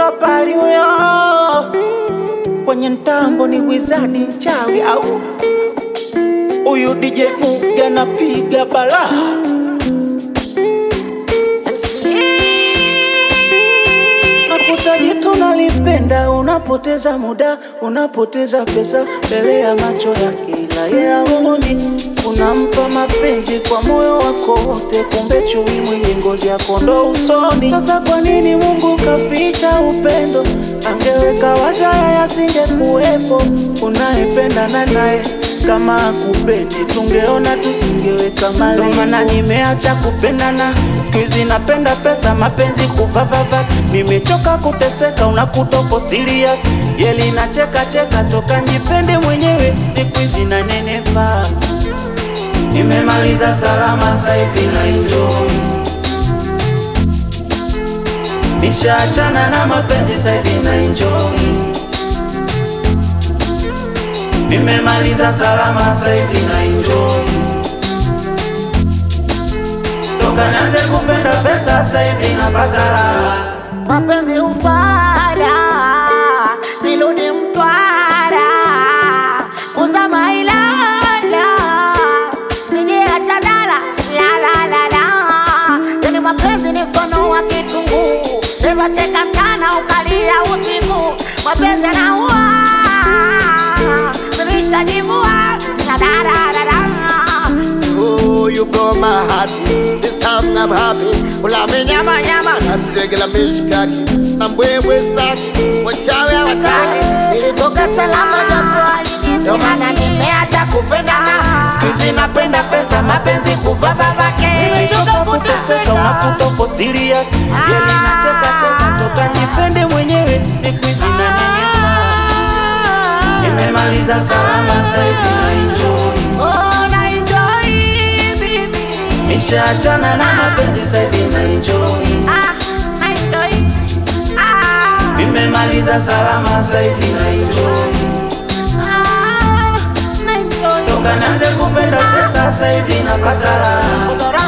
mtapali huyo kwenye mtambo ni wizadi mchawi au huyu DJ Mugi anapiga balaa Nakuta jitu nalipenda, unapoteza muda, unapoteza pesa mbele ya macho yake, ila yeye haoni. Unampa mapenzi kwa moyo wako wote, kumbe chui mwenye ngozi ya kondoo usoni. Sasa kwa nini Mungu kaficha upendo? Angeweka wazi haya yasingekuwepo. Unayependana naye kama akupendi, tungeona tusingeweka malengo. Ndo maana nimeacha kupendana, siku hizi napenda pesa, mapenzi kuvavava. Nimechoka kuteseka, unakuta uko serious, yeli na cheka cheka, toka nipende mwenyewe, siku hizi nanenepa. Nimemaliza salama, sasa hivi na enjoy. Nishaachana na mapenzi, sasa hivi na enjoy. Nimemaliza salama, sasa hivi na enjoy. Toka nianze kupenda pesa, sasa hivi napata raha. mapenzi ufara nirudi Mtwara uzama Ilala sijiacha dala la la la la yani mapenzi ni mfano wa kitunguu eza cheka mchana ukalia usiku mapenzi yanaua nimeshajivua na da da da da Oh, you blow my heart. This time I'm happy. Ulame nyama nyama na segela mishkaki na mbwembwe staki wachawi hawataki. nilitoka salama japo ndio maana nimeacha kupendana Siku hizi napenda pesa, mapenzi kuvavavake. Nimechoka kuteseka, unakuta uko serious, yeli na cheka cheka, toka nipende mwenyewe, siku hizi nanenepa. Nimemaliza salama, sasa hivi na enjoy. Oh, na enjoy baby. Nishaachana na mapenzi, sasa hivi na enjoy. Ah, na enjoy. Ah, Nimemaliza salama, sasa hivi na enjoy. ah, na enjoy. Toka nianze kupenda pesa, sasa hivi napata raha. Kudora